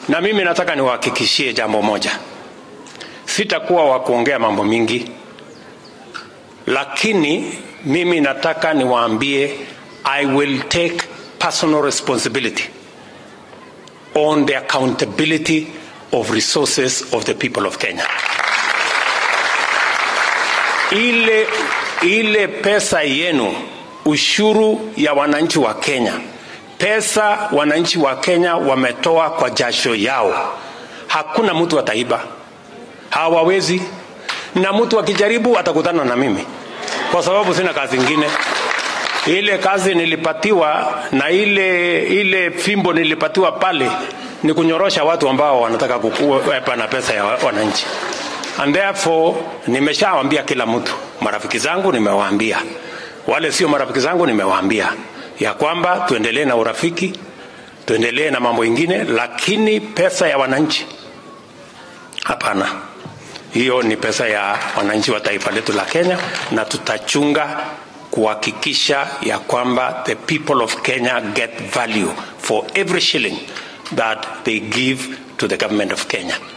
Na mimi nataka niwahakikishie jambo moja, sitakuwa wa kuongea mambo mingi, lakini mimi nataka niwaambie, I will take personal responsibility on the accountability of resources of the people of Kenya. Ile, ile pesa yenu, ushuru ya wananchi wa Kenya, pesa wananchi wa Kenya wametoa kwa jasho yao, hakuna mtu ataiba, hawawezi. Na mtu akijaribu atakutana na mimi, kwa sababu sina kazi ingine. Ile kazi nilipatiwa na ile ile fimbo nilipatiwa pale ni kunyorosha watu ambao wanataka kukuepa na pesa ya wananchi. And therefore nimeshawaambia kila mtu, marafiki zangu nimewaambia, wale sio marafiki zangu nimewaambia ya kwamba tuendelee na urafiki, tuendelee na mambo ingine, lakini pesa ya wananchi hapana. Hiyo ni pesa ya wananchi wa taifa letu la Kenya, na tutachunga kuhakikisha ya kwamba the people of Kenya get value for every shilling that they give to the government of Kenya.